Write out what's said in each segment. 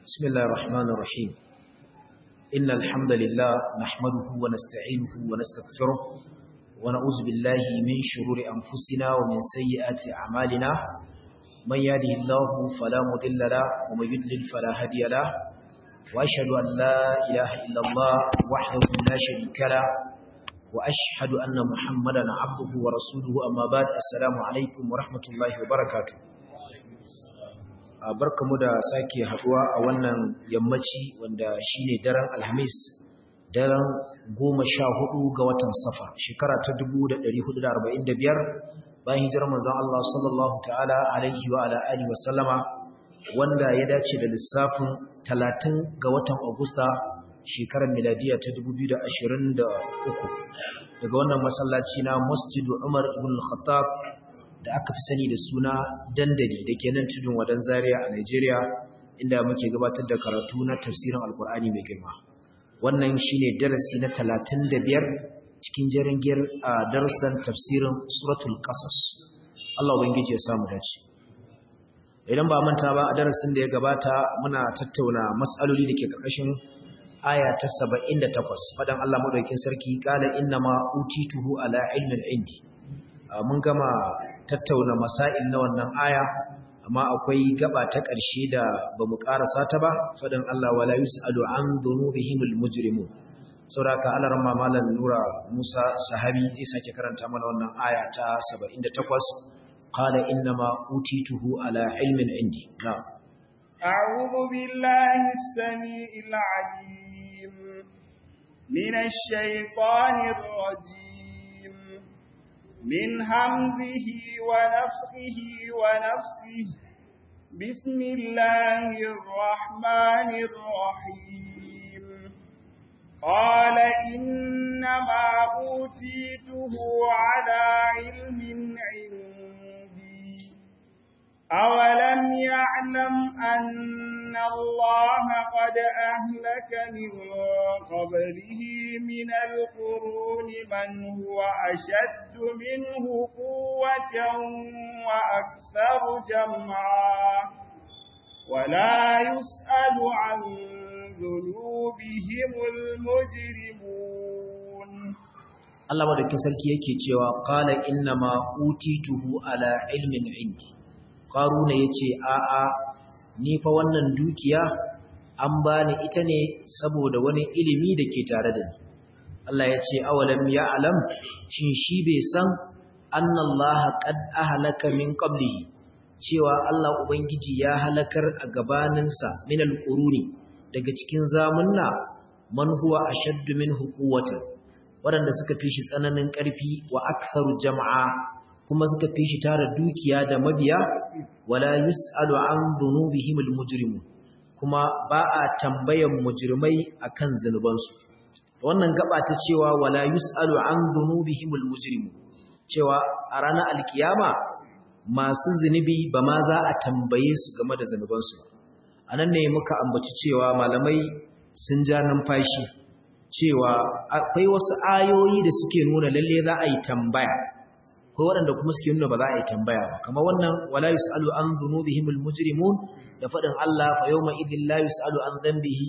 بسم الله الرحمن الرحيم إن الحمد لله نحمده ونستعينه ونستغفره ونعوذ بالله من شرور أنفسنا ومن سيئات أعمالنا من يهده الله فلا مضل له ومن يضلل فلا هادي له وأشهد أن لا إله إلا الله وحده لا شريك له وأشهد أن محمدا عبده ورسوله أما بعد السلام عليكم ورحمة الله وبركاته barkamu da sake haduwa a wannan yammaci wanda shine daren alhamis daren goma sha hudu ga watan safa shekara ta 1445 bayan hijirar manzon Allah sallallahu ta'ala alaihi wa ala alihi wa sallama wanda ya dace da lissafin 30 ga watan agusta shekarar miladiya ta 2023 daga wannan masallaci na masjidu umar ibn al-khattab da aka fi sani da suna dandali da ke nan tudun wadan zaria a Nigeria inda muke gabatar da karatu na tafsirin alkur'ani mai girma wannan shine darasi na 35 cikin jaringiyar a darussan tafsirin suratul qasas Allah ubangiji ya samu dace idan ba manta ba a darasin da ya gabata muna tattauna mas'aloli da ke karkashin aya ta 78 fadan Allah madaukakin sarki qala inna ma utituhu ala ilmin indi mun gama tattauna masail na wannan aya amma akwai gaba ta ƙarshe da bamu karasa ta ba fadan Allah wala yusalu an dhunubihimul mujrimun sauraka Allah ramma malam Nura Musa sahabi zai sake karanta mana wannan aya ta 78 qala inna ma utituhu ala ilmin indi na'am أعوذ بالله السميع العليم من الشيطان الرجيم من همزه ونفخه ونفسه بسم الله الرحمن الرحيم قال إنما أوتيته على علم عندي أولم يعلم أن الله قد أهلك من قبله من القرون من هو أشد منه قوة وأكثر جمعا ولا يسأل عن ذنوبهم المجرمون Allah madaukin sarki yake cewa qala innama utituhu ala ilmin indi qaruna yace a a ni fa wannan dukiya an bani ita ne saboda wani ilimi da ke tare da ni Allah ya ce awalam ya'lam shin shi bai san annallaha qad ahlaka min qablihi cewa Allah ubangiji ya halakar a gabaninsa min alquruni daga cikin zamunna man huwa ashaddu minhu quwwatan waɗanda suka fi shi tsananin ƙarfi wa aktharu jama'a kuma suka fi shi tara dukiya da mabiya wala yus'alu an dhunubihim almujrimun kuma ba a tambayan mujrimai akan zanubansu wannan gaba ta cewa wala yus'alu an dhunubihim almujrimun cewa a ranar alkiyama masu zunubi ba ma za a tambaye su game da zanubansu anan ne muka ambaci cewa malamai sun ja numfashi cewa akwai wasu ayoyi da suke nuna lalle za a yi tambaya ko waɗanda kuma suke nuna ba za a yi tambaya ba kamar wannan wala yusalu an dhunubihim almujrimun da faɗin Allah fa yawma idhil la yusalu an dhanbihi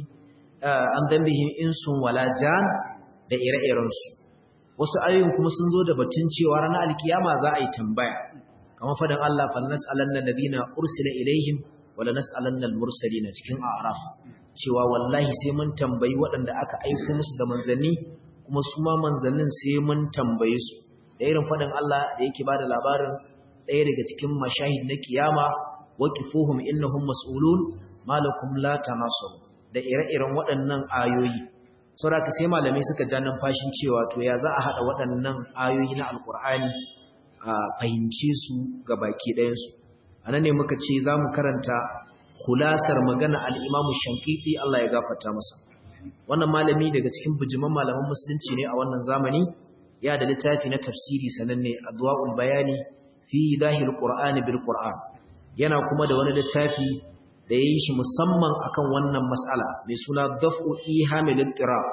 an dhanbihi insun wala jan da ire-iren su wasu ayoyin kuma sun zo da batun cewa ranar alkiyama za a yi tambaya kamar faɗin Allah fa nas'alanna alladhina ursila ilaihim wala nas'alanna almursalina cikin a'raf cewa wallahi sai mun tambayi waɗanda aka aiko musu da manzanni kuma su ma manzannin sai mun tambaye su da irin faɗin Allah da yake ba da labarin ɗaya daga cikin mashahid na kiyama waqifuhum innahum mas'ulun malakum la tanasur da ire-iren waɗannan ayoyi saboda sai malamai suka ja numfashin cewa to ya za a hada waɗannan ayoyi na alkur'ani a fahimce su ga baki ɗayan su anan ne muka ce za mu karanta kulasar magana al-Imam Shankiti Allah ya gafarta masa wannan malami daga cikin bijiman malaman musulunci ne a wannan zamani ya da littafi na tafsiri sananne adwa'ul bayani fi zahir qur'ani bil qur'an yana kuma da wani littafi da yayi shi musamman akan wannan mas'ala mai suna daf'u ihamil ittirab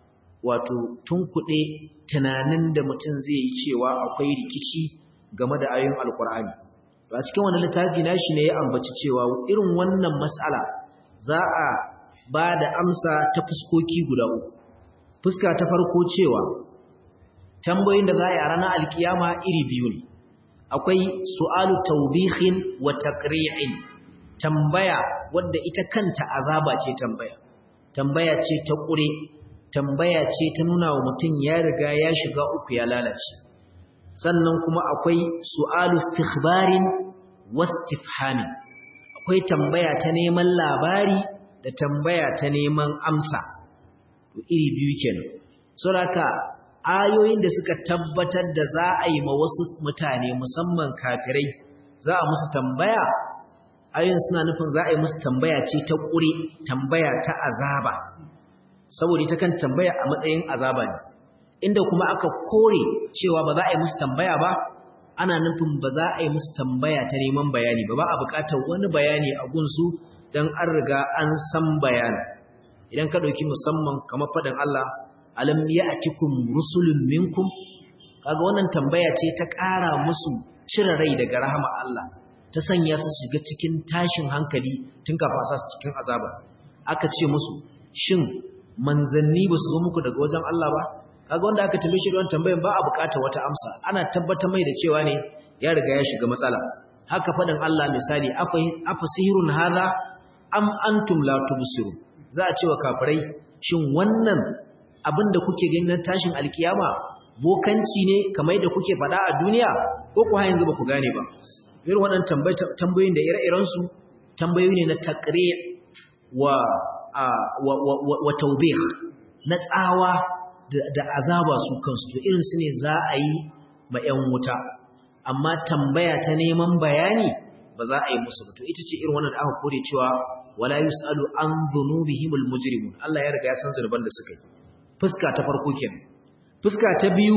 wato tunkuɗe tunanin da mutum zai yi cewa akwai rikici game da ayoyin alqur'ani a cikin wannan littafi nashi ne ya ambaci cewa irin wannan mas'ala za a ba da amsa ta fuskoki guda uku fuska ta farko cewa tambayoyin da za a yi a ranar alkiyama iri biyu ne akwai su'alu tawbihin wa taqri'in tambaya wadda ita kanta azaba ce tambaya tambaya ce ta ƙure tambaya ce ta nuna wa mutum ya riga ya shiga uku ya lalace sannan kuma akwai su'alu istikhbarin wastifhamin akwai tambaya ta neman labari da tambaya ta neman amsa to iri biyu kenan saboda ayoyin da suka tabbatar da za a yi ma wasu mutane musamman kafirai za a musu tambaya ayoyin suna nufin za a yi musu tambaya ce ta ƙure tambaya ta azaba saboda ita kan tambaya a matsayin azaba ne inda kuma aka kore cewa ba za a yi musu tambaya ba ana nufin ba za a yi musu tambaya ta neman bayani ba ba a buƙatar wani bayani a gunsu don an riga an san bayani idan ka ɗauki musamman kamar faɗin Allah alam ya'tikum rusulun minkum kaga wannan tambaya ce ta ƙara musu cire rai daga rahama Allah ta sanya su shiga cikin tashin hankali tun kafa sa su cikin azaba aka ce musu shin manzanni ba su zo muku daga wajen Allah ba kaga wanda aka tambaye shi da wannan tambayan ba a buƙatar wata amsa ana tabbatar mai da cewa ne ya riga ya shiga matsala haka faɗin Allah misali afa sihirun hadha am antum la tubsirun za a ce wa kafirai shin wannan abin da kuke gani na tashin alkiyama bokanci ne kamar da kuke faɗa a duniya ko ku har yanzu ba ku gane ba irin waɗannan tambayoyin da ire-iren su tambayoyi ne na taqri wa wa wa tawbih na tsawa da azaba su kansu to irin su ne za a yi ma 'yan wuta amma tambaya ta neman bayani ba za a yi musu ba to ita ce irin wannan da aka kore cewa wala yusalu an dhunubihimul mujrimun Allah ya riga ya san zunuban da suka yi fuska ta farko kenan fuska ta biyu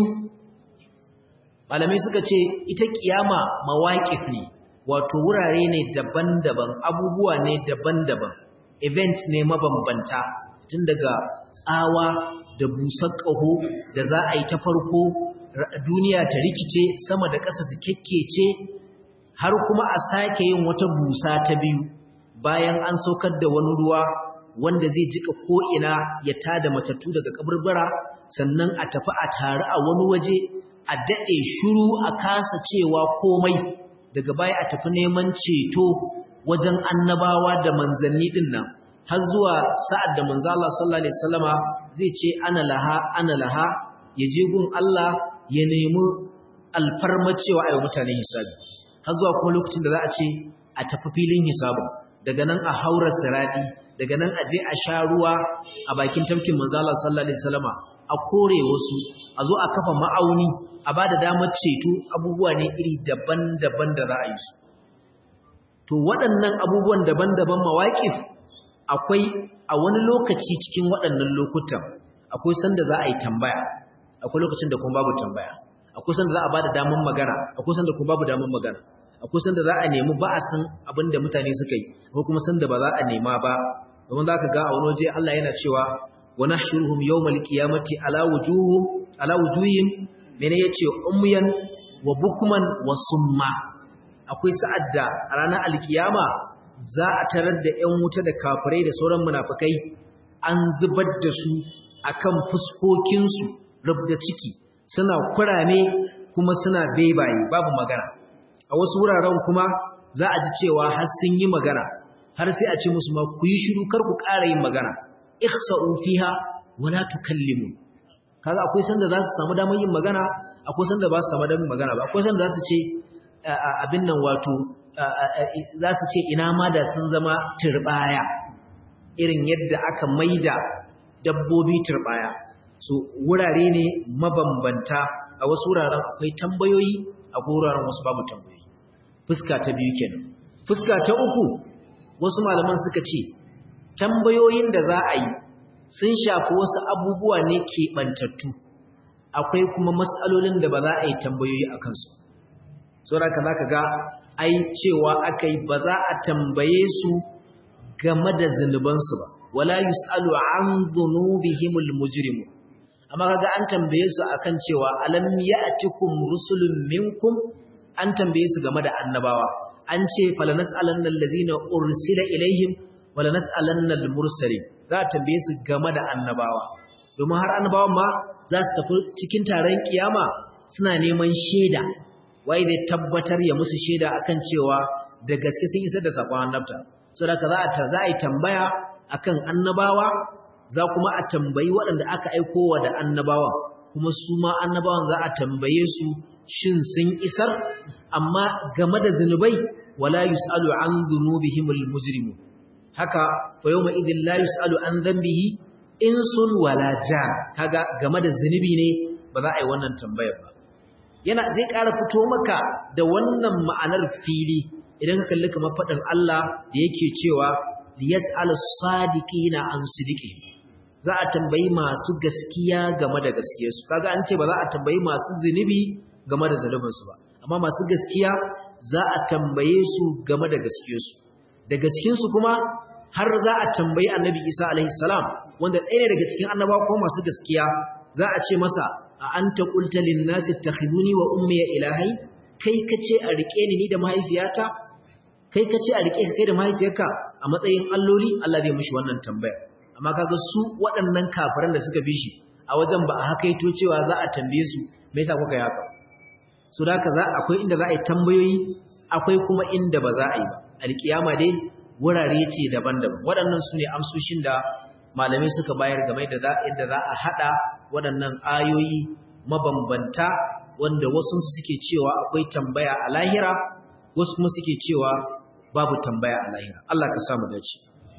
malamai suka ce ita kiyama mawaqif ne wato wurare ne daban-daban abubuwa ne daban-daban events ne mabambanta tun daga tsawa da busar ƙaho da za a yi ta farko duniya ta rikice sama da ƙasa su kekkece har kuma a sake yin wata busa ta biyu bayan an saukar da wani ruwa wanda zai jika ko'ina ya tada matattu daga kaburbura sannan a tafi a tare a wani waje a daɗe shuru a kasa cewa komai daga baya a tafi neman ceto wajen annabawa da manzanni ɗin nan har zuwa sa'ad da manzo Allah sallallahu alaihi wasallama zai ce ana laha ana laha ya je gun Allah ya nemi alfarma cewa ayi mutane hisabi har zuwa kuma lokacin da za a ce a tafi filin hisabu daga nan a haura siradi daga nan a je a sha ruwa a bakin tafkin manzo Allah sallallahu alaihi wasallama a kore wasu a zo a kafa ma'auni a ba da damar ceto abubuwa ne iri daban-daban da za a yi su to waɗannan abubuwan daban-daban mawaƙif akwai a wani lokaci cikin waɗannan lokutan akwai sanda za a yi tambaya akwai lokacin da kuma babu tambaya akwai sanda za a ba da damar magana akwai sanda kuma babu damar magana akwai sanda za a nemi ba a san abin da mutane suka yi ko kuma sanda ba za a nema ba domin za ka ga a wani waje Allah yana cewa wa nahshuruhum yawmal qiyamati ala wujuhum ala wujuhim mene yace umyan wa bukman wa summa akwai sa'ad da a ranar alkiyama za a tarar da ƴan wuta da kafirai da sauran munafikai an zubar da su akan fuskokinsu rubda ciki suna kurame kuma suna bebaye babu magana a wasu wuraren kuma za a ji cewa har sun yi magana har sai a ce musu ma ku yi shiru kar ku ƙara yin magana ihsa'u fiha wala tukallimu kaga akwai sanda za su samu damar yin magana akwai sanda ba su samu damar magana ba akwai sanda za su ce abin nan wato za su ce ina ma da sun zama turbaya irin yadda aka maida dabbobi turbaya so wurare ne mabambanta a wasu wuraren akwai tambayoyi a wuraren wasu babu tambayoyi fuska ta biyu kenan fuska ta uku wasu malaman suka ce tambayoyin da za a yi sun shafi wasu abubuwa ne keɓantattu akwai kuma matsalolin da ba za a yi tambayoyi a kansu saboda ka za ka ga ai cewa aka yi ba za a tambaye su game da zunubansu ba wala yus'alu an dhunubihimul mujrimu amma kaga an tambaye su akan cewa alam ya'tikum rusulun minkum an tambaye su game da annabawa an ce falanas'alanna allazina ursila ilaihim wala nas'alanna al-mursalin za a tambaye su game da annabawa domin har annabawan ma za su tafi cikin taron kiyama suna neman shaida wai zai tabbatar ya musu shaida akan cewa da gaske sun isar da sakon annabta saboda za a za a yi tambaya akan annabawa za kuma a tambayi waɗanda aka aiko wa da annabawan kuma su ma annabawan za a tambaye su shin sun isar amma game da zunubai wala yus'alu an dhunubihimul mujrimu haka fa yawma idhil la yus'alu an dhanbihi insun wala jan kaga game da zunubi ne ba za a yi wannan tambayar ba yana zai ƙara fito maka da wannan ma'anar fili idan ka kalli kamar faɗin Allah da yake cewa liyas'al sadiqina an sidiqi za a tambayi masu gaskiya game da gaskiyarsu kaga an ce ba za a tambayi masu zunubi game da zunubinsu ba amma masu gaskiya za a tambaye su game da gaskiyarsu daga cikinsu kuma har za a tambayi annabi isa alaihi salam wanda ɗaya ne daga cikin annabawa ko masu gaskiya za a ce masa a anta qulta lin nasi ittakhiduni wa ummi ilahai kai kace a rike ni ni da mahaifiyata kai kace a rike ka kai da mahaifiyarka a matsayin alloli Allah zai mishi wannan tambaya amma kaga su waɗannan kafiran da suka bi shi a wajen ba a hakaito cewa za a tambaye su me yasa kuka yi haka so da haka za akwai inda za a yi tambayoyi akwai kuma inda ba za a yi ba alkiyama dai wurare ce daban-daban waɗannan su ne amsoshin da malamai suka bayar game da yadda za a haɗa waɗannan ayoyi mabambanta wanda wasu suke cewa akwai tambaya a lahira wasu kuma suke cewa babu tambaya a lahira Allah ka samu dace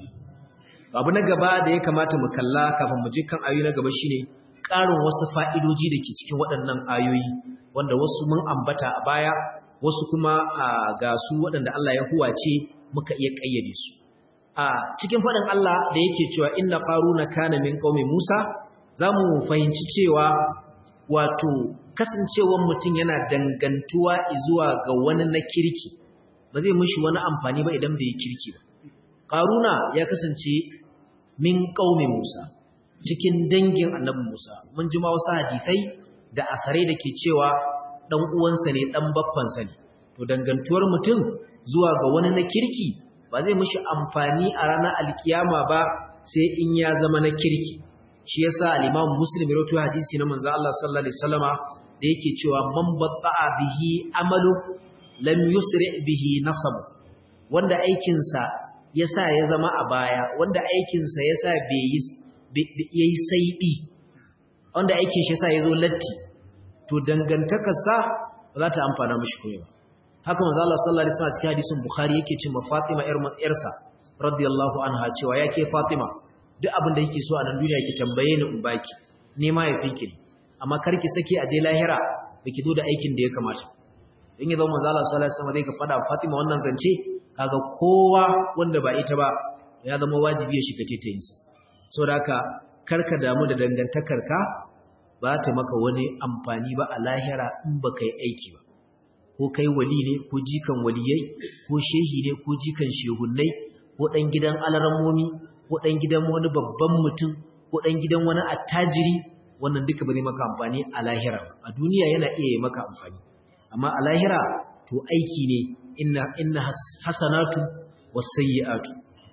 abu na gaba da ya kamata mu kalla kafin mu je kan ayoyi na gaba shine ƙarin wasu fa'idoji da ke cikin waɗannan ayoyi wanda wasu mun ambata a baya wasu kuma ga su waɗanda Allah ya huwace muka iya ƙayyade su a cikin faɗin Allah da yake cewa inna qaruna kana min qaumi Musa zamu fahimci cewa wato kasancewar mutum yana dangantuwa zuwa ga wani na kirki ba zai mishi wani amfani ba idan bai kirki ba qaruna ya kasance min qaumi Musa cikin dangin annabi Musa mun ji ma wasu hadisai da asarai da ke cewa dan uwansa ne dan baffansa ne to dangantuwar mutum zuwa ga wani na kirki ba zai mishi amfani a ranar alkiyama ba sai in ya zama na kirki shi yasa al-Imam Muslim rawaito hadisi na manzo Allah sallallahu alaihi wasallama da yake cewa man batta'a bihi amalu lam yusri bihi nasab wanda aikin sa yasa ya zama a baya wanda aikin sa yasa bai yi yayi saibi wanda aikin shi yasa yazo latti to dangantakarsa ba za ta amfana mishi koyo ba haka manzo Allah sallallahu alaihi wasallam cikin hadisin Bukhari yake cewa Fatima ƴarsa radiyallahu anha cewa yake Fatima duk abin da yake so a nan duniya ki tambaye ni in baki ne ma yafinki ne amma kar ki sake a je lahira baki zo da aikin da ya kamata in ya zama manzo Allah sallallahu alaihi wasallam dai ka fada Fatima wannan zance kaga kowa wanda ba ita ba ya zama wajibi ya shiga tetayinsa saboda haka karka damu da dangantakarka ba ta maka wani amfani ba a lahira in ba kai aiki ba ko kai wali ne ko jikan waliyai ko shehi ne ko jikan shehunnai ko ɗan gidan alarammomi ko ɗan gidan wani babban mutum ko ɗan gidan wani attajiri wannan duka ba zai maka amfani a lahira a duniya yana iya yi maka amfani amma a lahira to aiki ne inna inna hasanatu wasayyi'atu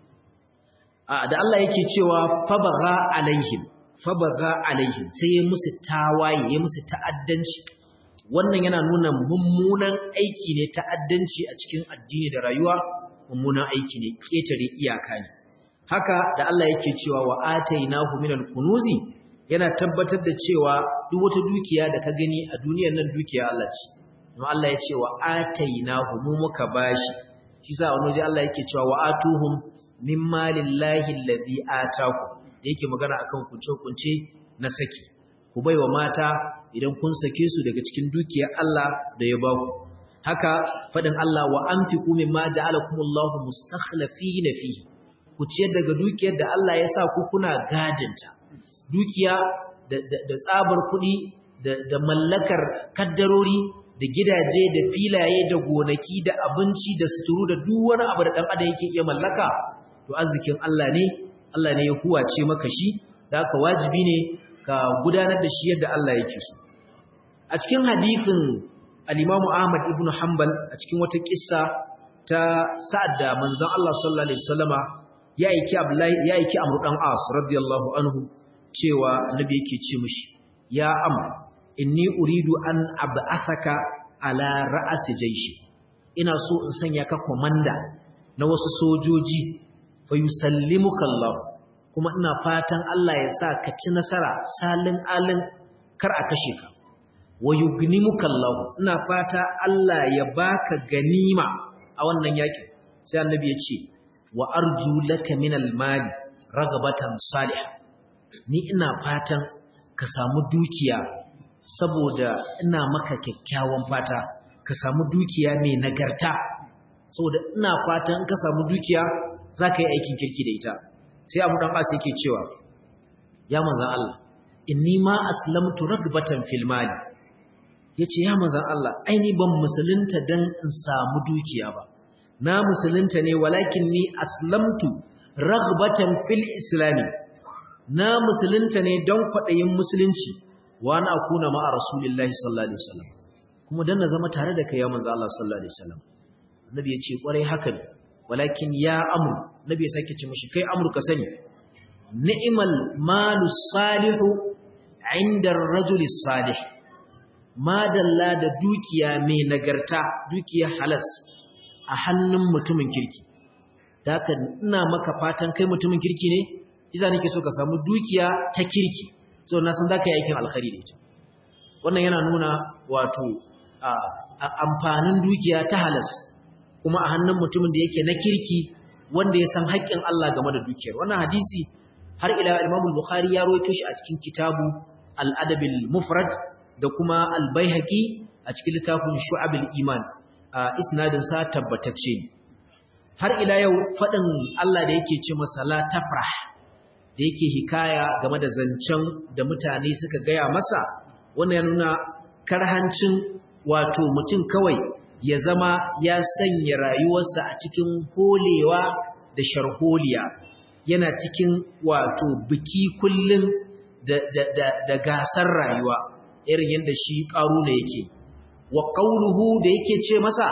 a da Allah yake cewa fabagha alaihim fabagha alaihim sai ya musu tawaye ya musu ta'addanci wannan yana nuna mummunan aiki ne ta'addanci a cikin addini da rayuwa mummunan aiki ne ketare iyaka ne haka da Allah yake cewa wa atainahu minal kunuzi yana tabbatar da cewa duk wata dukiya da ka gani a duniyar nan dukiya Allah ce kuma Allah ya ce wa atainahu mu muka bashi shi sa wani waje Allah yake cewa wa atuhum min malillahi alladhi ataku yake magana akan kunce-kunce na saki ku baiwa mata idan kun sake su daga cikin dukiyar Allah da ya baku haka fadin Allah wa anfiqu mimma ja'alakumullahu mustakhlifina fihi ku ciyar daga dukiyar da Allah ya sa ku kuna gadinta dukiya da tsabar kuɗi da mallakar kaddarori da gidaje da filaye da gonaki da abinci da suturu da duk wani abu da dan adam yake iya mallaka to arzikin Allah ne Allah ne ya huwace maka shi da haka wajibi ne ka gudanar da shi yadda Allah yake so a cikin hadisin al-Imam Ahmad ibn Hanbal a cikin wata kissa ta sa'ad da manzon Allah sallallahu alaihi wasallama ya aiki Abdullahi ya aiki Amr dan As radiyallahu anhu cewa annabi yake ce mishi ya am inni uridu an ab'athaka ala ra'si jayshi ina so in sanya ka komanda na wasu sojoji fa yusallimuka Allah kuma ina fatan Allah ya sa ka ci nasara salin alin kar a kashe ka wa yugnimuka Allah ina fata Allah ya baka ganima a wannan yakin sai annabi ya ce wa arju laka min al-mali ragabatan salihah ni ina fatan ka samu dukiya saboda ina maka kyakkyawan fata ka samu dukiya mai nagarta saboda ina fatan ka samu dukiya za ka yi aikin kirki da ita sai abu dan ƙasa yake cewa ya manzan Allah inni ma aslamtu ragbatan fil mali yace ya manzan Allah aini ban musulunta dan in samu dukiya ba na musulunta ne walakin ni aslamtu ragbatan fil islami na musulunta ne don kwaɗayin musulunci wa na akuna ma'a rasulillahi sallallahu alaihi wasallam kuma dan na zama tare da kai ya manzo Allah sallallahu alaihi wasallam nabi ya ce kwarai haka ne walakin ya amru nabi ya sake ce mishi kai amru ka sani ni'mal malu salihu inda ar-rajul salih madalla da dukiya mai nagarta dukiya halas a hannun mutumin kirki da haka ina maka fatan kai mutumin kirki ne isa nake so ka samu dukiya ta kirki so na san zaka yi aikin alkhairi da ita wannan yana nuna wato amfanin dukiya ta halas kuma a hannun mutumin da yake na kirki wanda ya san haƙƙin Allah game da dukiyar wannan hadisi har ila Imam Bukhari ya rawaito shi a cikin kitabu Al-Adab al-Mufrad da kuma Al-Baihaqi a cikin littafin Shu'abul Iman isnadin sa tabbatacce har ila yau fadin Allah da yake ce masa la tafrah da yake hikaya game da zancen da mutane suka gaya masa wannan ya nuna karhancin wato mutum kawai ya zama ya sanya rayuwarsa a cikin holewa da sharholiya yana cikin wato biki kullum da, da, da, da gasar rayuwa irin yadda shi ƙaruna yake wa ƙauruhu da yake ce masa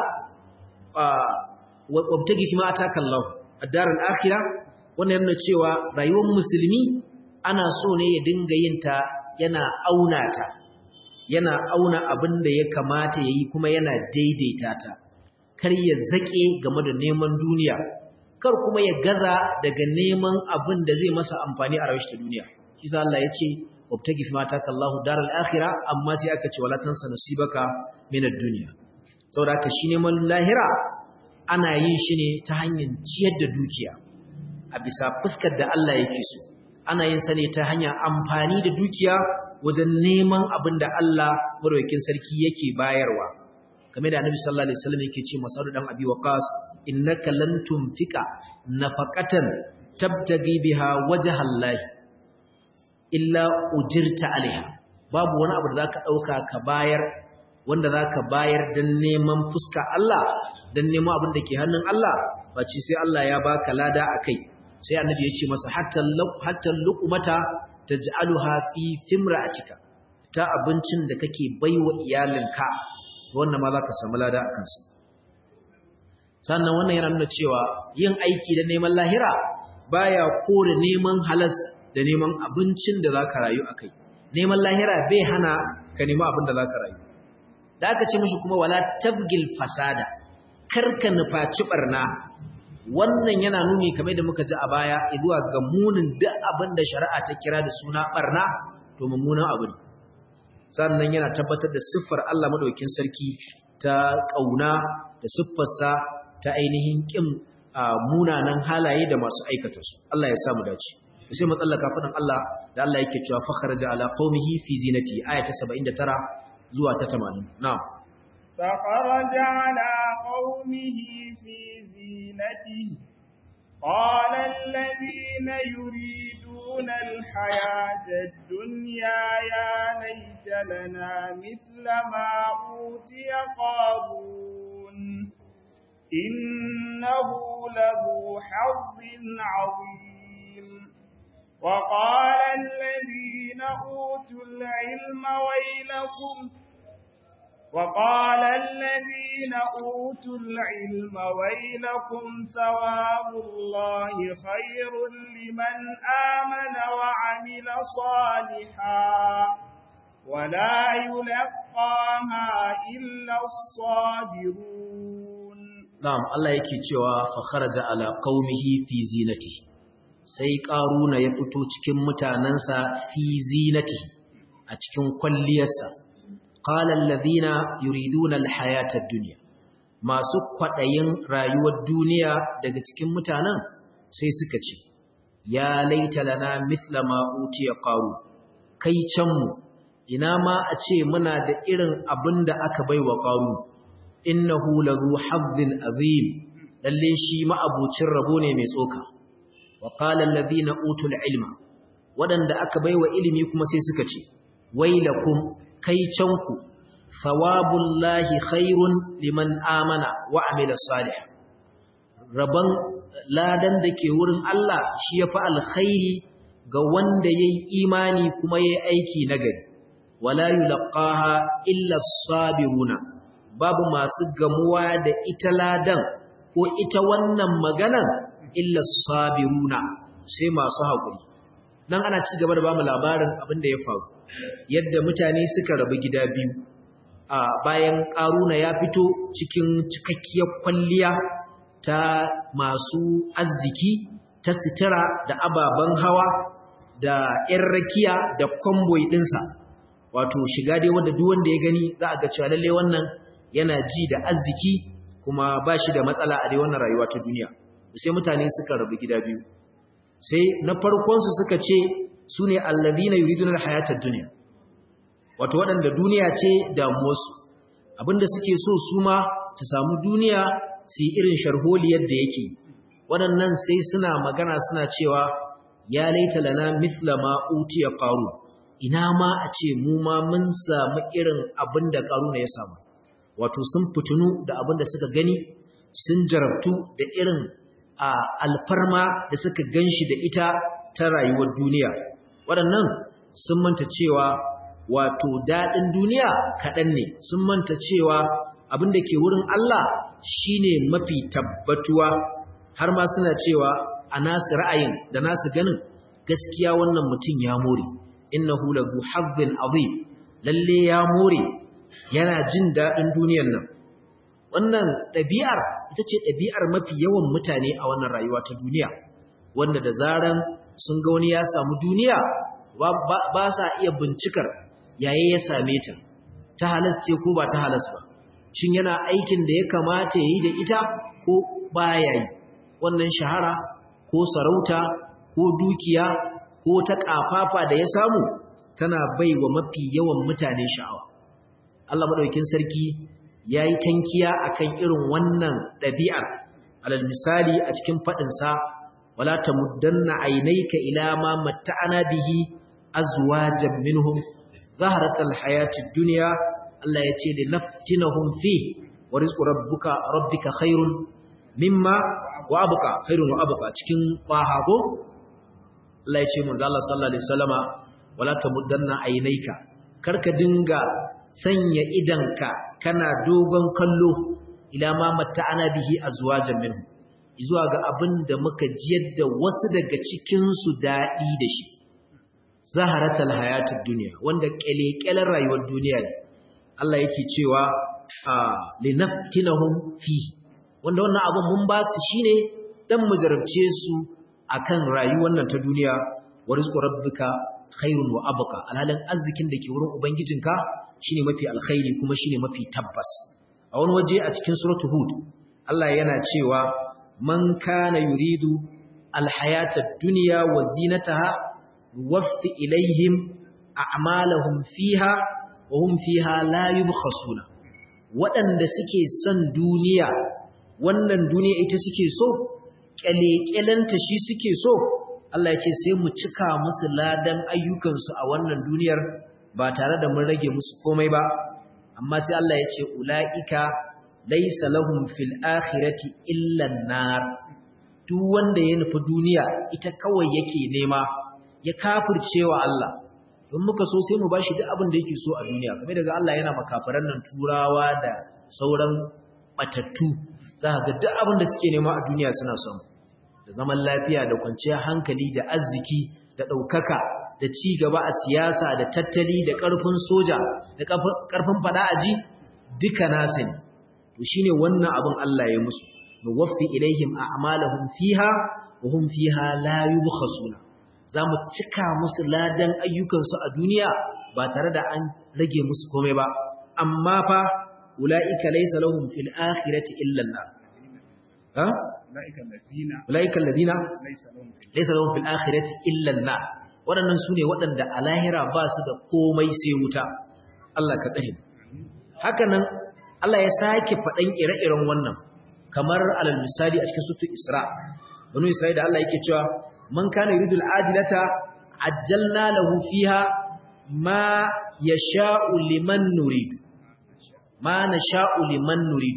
wabtagi fi ma ataka Allah ad-dar al-akhirah wannan yana cewa rayuwar musulmi ana so ne ya dinga yin ta yana auna ta yana auna abin da ya kamata ya yi kuma yana daidaita ta kar ya zaƙe game da neman duniya kar kuma ya gaza daga neman abin da zai masa amfani a rayuwar duniya shi sa Allah ya ce wabtagi fi mata kallahu daral akhirah amma sai aka ce wala tansa nasibaka min ad-dunya saboda haka shi neman lahira ana yin shi ne ta hanyar ciyar da dukiya a bisa fuskar da Allah yake so ana yin sa ne ta hanyar amfani da dukiya wajen neman abin da Allah marwakin sarki yake bayarwa game da annabi sallallahu alaihi wasallam yake ce masaru dan abi waqas innaka lan tunfika nafaqatan tabtagi biha wajha Allah illa ujirta alaiha babu wani abu da zaka dauka ka bayar wanda zaka bayar dan neman fuska Allah dan neman abin da ke hannun Allah face sai Allah ya baka lada akai sai annabi ya ce masa hatta hatta luqmata taj'aluha fi fimra'atika ta abincin da kake baiwa iyalinka wannan ma zaka samu lada a kansa sannan wannan yana nuna cewa yin aiki da neman lahira baya kore neman halas da neman abincin da zaka rayu akai neman lahira bai hana ka nemi abin da zaka rayu da aka ce mishi kuma wala tabgil fasada karka nufaci barna wannan yana nuni kamar da muka ji a baya zuwa ga munin duk abin da shari'a ta kira da suna barna to mummunan abu ne sannan yana tabbatar da siffar Allah madaukakin sarki ta kauna da siffarsa ta ainihin kin munanan halaye da masu aikata su Allah ya samu dace sai mu tsallaka fadan Allah da Allah yake cewa fa kharaja ala qaumihi fi zinati aya ta 79 zuwa ta 80 na'am فخرج على قومه في زينته قال الذين يريدون الحياة الدنيا يا ليت لنا مثل ما أوتي قارون إنه له حظ عظيم وقال الذين أوتوا العلم ويلكم وقال الذين أوتوا العلم ويلكم ثواب الله خير لمن آمن وعمل صالحا ولا يلقاها إلا الصابرون نعم الله yake cewa fa kharaja ala qaumihi fi zinati sai karuna ya fito cikin mutanansa fi zinati a cikin kwalliyarsa qala alladhina yuriduna alhayata ad-dunya masu kwadayin rayuwar duniya daga cikin mutanen sai suka ce ya laita lana mithla ma utiya qaru kai can mu ina ma a ce muna da irin abin da aka bai wa ƙaru innahu lazu hazzin azim lalle shi ma'abucin rabo ne mai tsoka wa qala allazina utul ilma wadanda aka bai wa ilimi kuma sai suka ce wailakum kai canku thawabullahi khairun liman amana wa amila salih raban ladan da ke wurin Allah shi yafi alkhairi ga wanda yayi imani kuma yayi aiki nagari wala yulqaha illa as-sabiruna babu masu gamuwa da ita ladan ko ita wannan maganan illa as-sabiruna sai masu hakuri dan ana ci gaba da bamu labarin abin da ya faru yadda mutane suka rabu gida biyu a bayan karuna ya fito cikin cikakkiyar kwalliya ta masu arziki ta sitira da ababen hawa da 'yan rakiya da kwamboi ɗinsa wato shiga dai wanda duk wanda ya gani za a ga cewa lalle wannan yana ji da arziki kuma ba shi da matsala a dai wannan rayuwa ta duniya sai mutane suka rabu gida biyu sai na farkon su suka ce su ne alladhina yuriduna alhayatad dunya wato waɗanda duniya ce damuwarsu abinda suke so su ma su samu duniya su yi irin sharholiyar da yake waɗannan sai suna magana suna cewa ya laita lana mithla ma utiya qaru ina ma a ce mu ma mun samu irin abin da karuna ya samu wato sun fitunu da abin da suka gani sun jarabtu da irin a alfarma da suka ganshi da ita ta rayuwar duniya waɗannan sun manta cewa wato daɗin duniya kaɗan ne sun manta cewa abin da ke wurin Allah shine mafi tabbatuwa har ma suna cewa a nasu ra'ayin da nasu ganin gaskiya wannan mutum ya more innahu lahu hazzin azim lalle ya more yana jin dadin duniyar nan wannan ɗabi'ar ita ce ɗabi'ar mafi yawan mutane a wannan rayuwa ta duniya wanda da zaran sun ga wani ya samu duniya ba sa iya bincikar yaye ya same ta ta halas ce ko ba ta halas ba shin yana aikin da ya kamata ya yi da ita ko baya yi wannan shahara ko sarauta ko dukiya ko ta ƙafafa da ya samu tana bai wa mafi yawan mutane sha'awa. Allah maɗaukin sarki ya yi tankiya a kan irin wannan ɗabi'ar, alal misali a cikin faɗinsa, wala ta muddanna ainaika ila ma matta'ana bihi azwajan minhum zaharatal hayatid dunya Allah ya ce li naftinahum fi wa rizqu rabbuka rabbika khairun mimma wa abqa khairun wa abqa cikin qahago Allah ya ce manzo Allah sallallahu alaihi wasallama wala tamuddanna aynaika karka dinga sanya idanka kana dogon kallo ila ma matta'ana bihi azwajan minhu zuwa ga abin da muka jiyar da wasu daga cikin su dadi da shi zaharatul hayatud dunya wanda kelekelen rayuwar duniya ne Allah yake cewa linaftinahum fi wanda wannan abin mun ba su shine dan mu jarabce su akan rayuwar nan ta duniya wa rizqu rabbika khairun wa abqa alhalin arzikin da ke wurin ubangijinka shine mafi alkhairi kuma shine mafi tabbas a wani waje a cikin suratul hud Allah yana cewa man kana yuridu alhayata ad-dunya wa zinataha yuwaffi ilaihim a'malahum fiha wa hum fiha la yubkhasuna waɗanda suke son duniya wannan duniya ita suke so kyalekyalanta shi suke so Allah ya ce sai mu cika musu ladan ayyukansu a wannan duniyar ba tare da mun rage musu komai ba amma sai Allah ya ce ula'ika laysa lahum fil akhirati illa an-nar duk wanda ya nufi duniya ita kawai yake nema ya kafircewa Allah in muka so sai mu bashi duk abin da yake so a duniya kamar daga Allah yana makafaran nan turawa da sauran batattu za ka ga duk abin da suke nema a duniya suna son da zaman lafiya da kwanciyar hankali da arziki da ɗaukaka da ci gaba a siyasa da tattali da ƙarfin soja da ƙarfin fada aji duka nasa ne to shine wannan abin Allah ya musu nuwaffi ilaihim a'malahum fiha wa hum fiha la yubkhasuna zamu cika musu ladan ayyukansu a duniya ba tare da an rage musu komai ba amma fa ulaika laysa lahum fil akhirati illa an-nar ha ulaika alladhina laysa lahum fil akhirati illa an-nar waɗannan sune waɗanda a lahira ba su da komai sai wuta Allah ka tsare haka nan Allah ya sake faɗan ire-iren wannan kamar alal misali a cikin sutu Isra banu Isra'ila da Allah yake cewa man kana yuridu al-ajilata ajjalna lahu fiha ma yasha'u liman nurid ma nasha'u liman nurid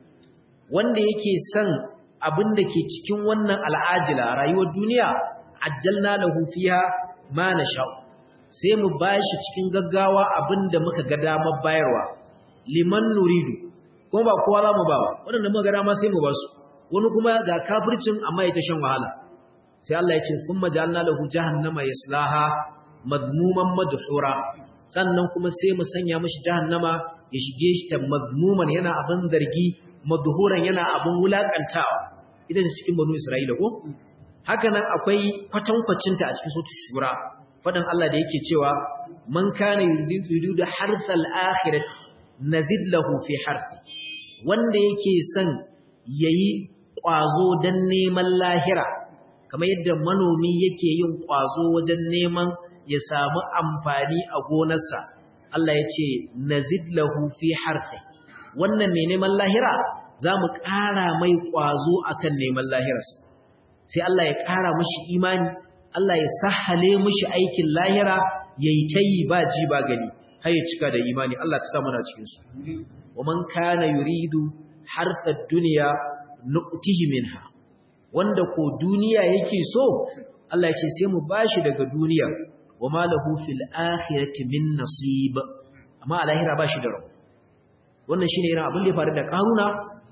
wanda yake son abin da ke cikin wannan al'ajila rayuwar duniya ajjalna lahu fiha ma nasha'u sai mu bashi cikin gaggawa abin da muka ga damar bayarwa liman nuridu kuma ba kowa za mu ba waɗanda muka ga dama sai mu ba su wani kuma ga kafircin amma ya ta shan wahala sai Allah ya ce sun majalna lahu jahannama yaslaha madmuman madhura sannan kuma sai mu sanya mishi jahannama ya shige shi ta madmuman yana abin zargi madhuran yana abin wulakantawa ita ce cikin banu Isra'ila ko haka nan akwai kwatankwacin ta a cikin sura shura fadan Allah da yake cewa man kana yuridu da harsal akhirati nazid lahu fi harsi wanda yake son yayi kwazo dan neman lahira kamar yadda manomi yake yin ƙwazo wajen neman ya samu amfani a gonarsa Allah ya ce nazid lahu fi harfi wannan mai neman lahira za mu ƙara mai ƙwazo akan neman lahirarsa sai Allah ya ƙara mashi imani Allah ya sahale mashi aikin lahira ya yi ta yi ba ji ba gani har ya cika da imani Allah ka samu na cikinsu wa man kana yuridu harfar duniya nu'tihi minha wanda ko duniya yake so Allah ya ce sai mu bashi daga duniya wa ma lahu fil akhirati min nasib amma a lahira bashi da rabo wannan shine irin abin da ya faru da karuna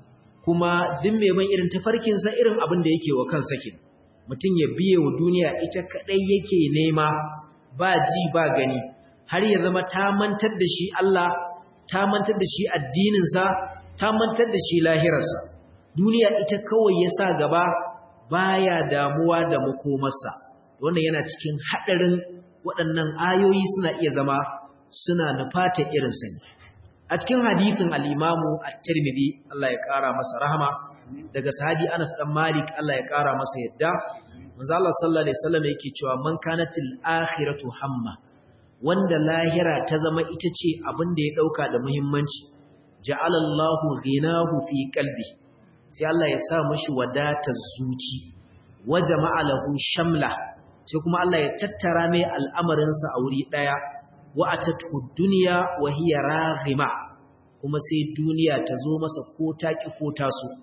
kuma duk mai ban irin tafarkin sa irin abin da yake wa kansa kin mutum ya biye wa duniya ita kadai yake nema ba ji ba gani har ya zama ta mantar da shi Allah ta mantar da shi addinin sa ta mantar da shi lahirarsa duniya ita kawai ya sa gaba baya damuwa da makomarsa wannan yana cikin haɗarin waɗannan ayoyi suna iya zama suna nufata irin sani a cikin hadithin al'imamu a tirmidhi Allah ya ƙara masa rahama daga sahabi Anas ɗan Malik Allah ya ƙara masa yadda manzo Allah sallallahu alaihi wasallam yake cewa man kanatil akhiratu hamma wanda lahira ta zama ita ce abin da ya ɗauka da muhimmanci ja'ala Allahu ghinahu fi qalbi sai Allah ya sa mashi wadatar zuci wa jama'a lahu shamla sai kuma Allah ya tattara mai al'amarinsa a wuri daya wa atatu dunya wa hiya raghima kuma sai duniya ta zo masa ko ta ki ko ta so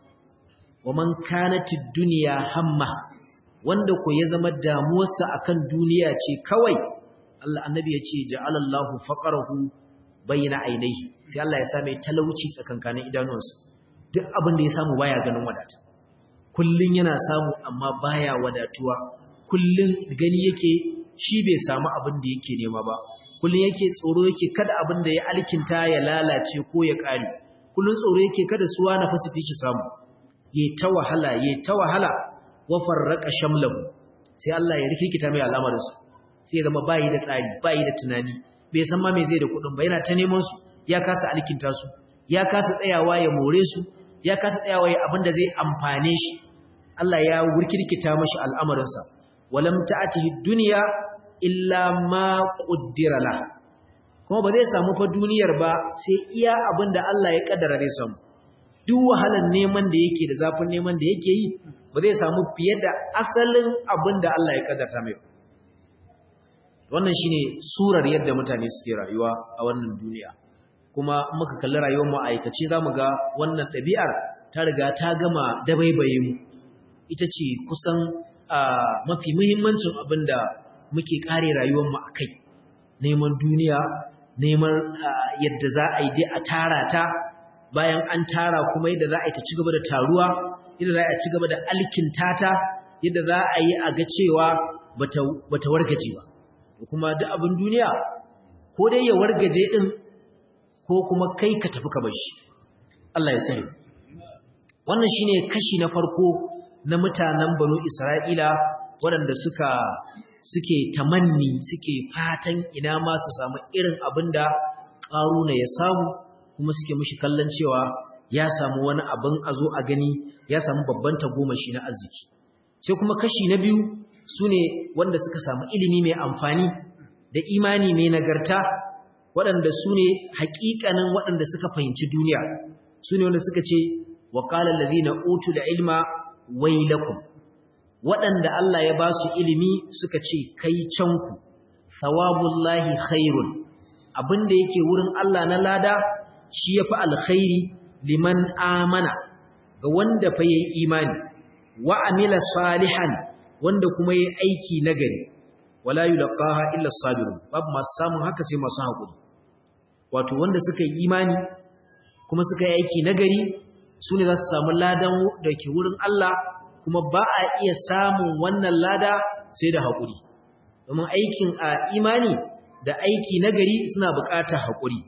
wa man kanatid dunya hamma wanda ko ya zama damuwarsa akan duniya ce kawai Allah annabi ya ce ja'alallahu faqarahu bayna ainihi sai Allah ya sa mai talauci tsakankanin idanuwansa duk abin da ya samu baya ganin wadata kullun yana samu amma baya wadatuwa kullun gani yake shi bai samu abin da yake nema ba kullun yake tsoro yake kada abin da ya alkinta ya lalace ko ya kare kullun tsoro yake kada suwa na fasifi shi samu yayi ta wahala yayi ta wahala wa farraqa shamlahu sai Allah ya rikikita mai al'amarin sa sai ya zama bayi da tsari bayi da tunani bai san ma me zai da kudin ba yana ta neman su ya kasa alkinta su ya kasa tsayawa ya more su ya kasa tsayawa ya abin da zai amfane shi Allah ya wurkirkita mashi al'amarinsa walam ta'atihi dunya illa ma qaddara la kuma ba zai samu fa duniyar ba sai iya abin da Allah ya kaddara zai samu duk wahalar neman da yake da zafin neman da yake yi ba zai samu fiye da asalin abin da Allah ya kaddarta mai wannan shine surar yadda mutane suke rayuwa a wannan duniya kuma muka kalli rayuwar mu aikace zamu ga wannan ɗabi'ar ta riga ta gama dabaibaye mu ita ce kusan mafi muhimmancin abin da muke kare rayuwar mu akai neman duniya neman yadda za a yi dai a tara ta bayan an tara kuma yadda za a yi ta ci gaba da taruwa yadda za a ci gaba da alkinta ta yadda za a yi a ga cewa bata wargaje ba kuma duk abin duniya ko dai ya wargaje din ko kuma kai ka tafi ka bashi Allah ya sani wannan shine kashi na farko na mutanen banu Isra'ila waɗanda suka suke tamanni suke fatan ina ma su samu irin abinda ƙaruna ya samu kuma suke mushi kallon cewa ya samu wani abin a zo a gani ya samu babban tagomashi na arziki sai kuma kashi na biyu su ne wanda suka samu ilimi mai amfani da imani mai nagarta waɗanda su ne haƙiƙanin waɗanda suka fahimci duniya su ne wanda suka ce wa ƙalar na utu da ilma wailakum waɗanda Allah ya ba su ilimi suka ce kai canku thawabullahi khairun abinda yake wurin Allah na lada shi ya fi alkhairi liman amana ga wanda fa yayi imani wa amila salihan wanda kuma yayi aiki nagari wala yulqaha illa as-sabirun babu masu samun haka sai masu hakuri wato wanda suka yi imani kuma suka yi aiki nagari sune za su samu ladan da ke wurin Allah kuma ba a iya samun wannan lada sai da hakuri domin aikin a imani da aiki nagari suna buƙatar hakuri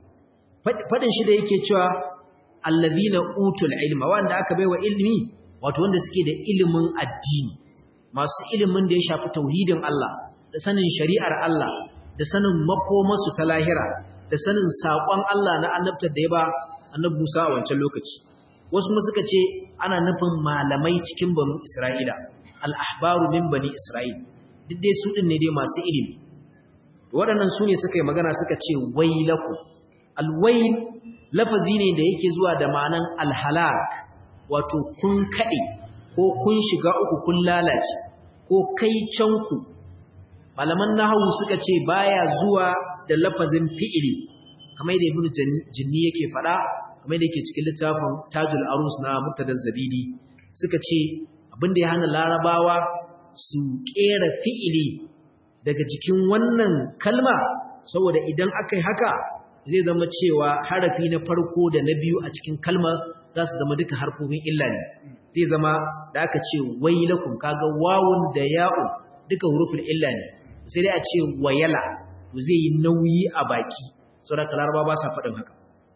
fadin shi da yake cewa allazina utul ilma wanda aka baiwa ilimi wato wanda suke da ilimin addini masu ilimin da ya shafi tauhidin Allah da sanin shari'ar Allah da sanin makomarsu ta lahira da sanin saƙon Allah na annabtar da ya ba annabi Musa a wancan lokaci wasu kuma suka ce ana nufin malamai cikin banu Isra'ila al-ahbaru min bani Isra'il duk dai su din ne dai masu ilimi waɗannan su ne suka yi magana suka ce wailaku alwail lafazi ne da yake zuwa da ma'anan alhalak wato kun kaɗe ko kun shiga uku kun lalace ko kai canku malaman nahawu suka ce baya zuwa da lafazin fi'ili kamar da ibnu jinni yake faɗa kamar da yake cikin littafin tajul arus na murtadar zabidi suka ce abin da ya hana larabawa su ƙera fi'ili daga jikin wannan kalma saboda idan aka yi haka zai zama cewa harafi na farko da na biyu a cikin kalmar za su zama duka harfofin illa ne zai zama da aka ce wailakum kaga wawun da ya'u duka hurufin illa ne sai dai a ce wayala zai yi nauyi a baki saboda laraba ba sa faɗin haka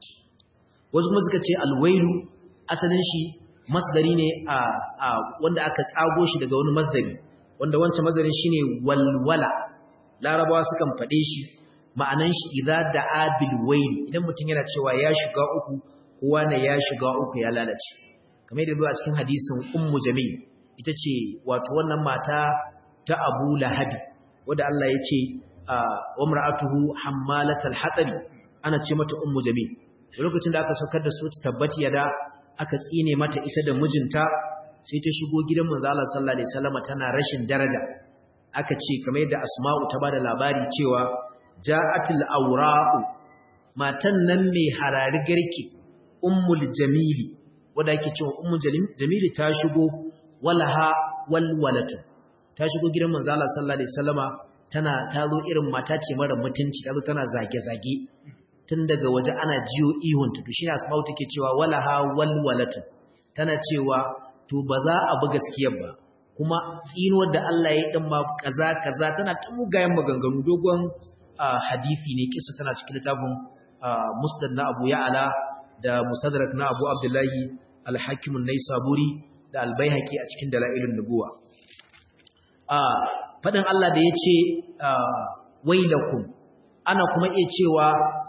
wasu kuma suka ce alwailu asalin shi masdari ne a wanda aka tsago shi daga wani masdari wanda wancan masdarin shine walwala larabawa sukan faɗe shi ma'anan shi idza da'a bil wayl idan mutum yana cewa ya shiga uku kowa ne ya shiga uku ya lalace kamar yadda zuwa cikin hadisin ummu jamil ita ce wato wannan mata ta Abu Lahab wanda Allah ya ce wa mar'atuhu hammalatal hatab ana ce mata ummu jamil lokacin da aka saukar da su tabbati yada aka tsine mata ita da mijinta sai ta shigo gidan manzo Allah sallallahu alaihi wasallam tana rashin daraja aka ce kamar yadda Asma'u ta bada labari cewa ja'atul awra'u matan nan mai harari garki ummul jamili wanda yake cewa ummul jamili ta shigo walaha walwalatu ta shigo gidan manzo Allah sallallahu alaihi wasallama tana tazo irin mata ce mara mutunci tazo tana zage zage tun daga waje ana jiyo ihunta to shine asma'u take cewa walaha walwalatu tana cewa to ba za a bi gaskiyar ba kuma tsinuwar da Allah ya yi din ma kaza kaza tana ta mugayen maganganu dogon hadisi ne kissa tana cikin littafin musnad na Abu Ya'la da musadrak na Abu Abdullahi al-Hakim an-Naisaburi da al-Baihaqi a cikin dalailun nubuwa fadin Allah da yace wailakum ana kuma iya cewa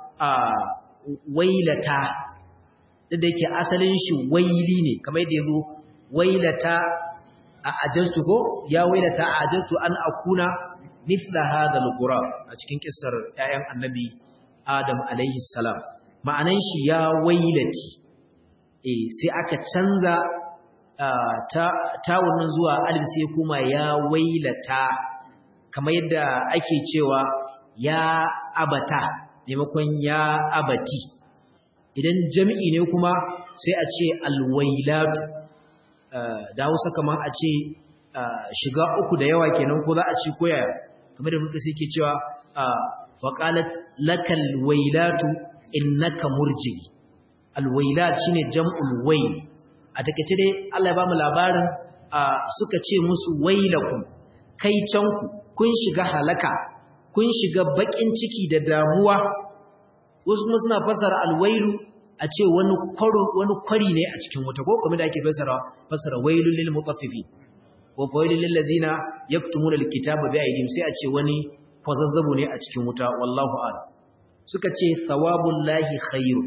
wailata da yake asalin shi waili ne kamar yadda yazo wailata a ajastu ko ya wailata a ajastu an akuna mithla hadha al-ghurab a cikin kissar ƴaƴan annabi Adam alaihi salam ma'anan shi ya wailati eh sai aka canza ta tawunin zuwa alif sai kuma ya wailata kamar yadda ake cewa ya abata maimakon ya abati idan jami'i ne kuma sai a ce alwailatu da hausa kamar a ce shiga uku da yawa kenan ko za a ci koya kamar da muka sai ke cewa faqalat lakal wailatu innaka murji alwailat shine jam'ul wayl a takeice dai Allah ya ba mu labarin suka ce musu wailakum kai canku kun shiga halaka kun shiga bakin ciki da damuwa wasu kuma suna fasara alwailu a ce wani wani kwari ne a cikin wuta ko kuma da ake fasara fasara wailul lil mutaffifin ko wailul lil ladina yaktumuna alkitaba bi aydihim sai a ce wani kwazazzabo ne a cikin wuta wallahu a'lam suka ce thawabullahi khairu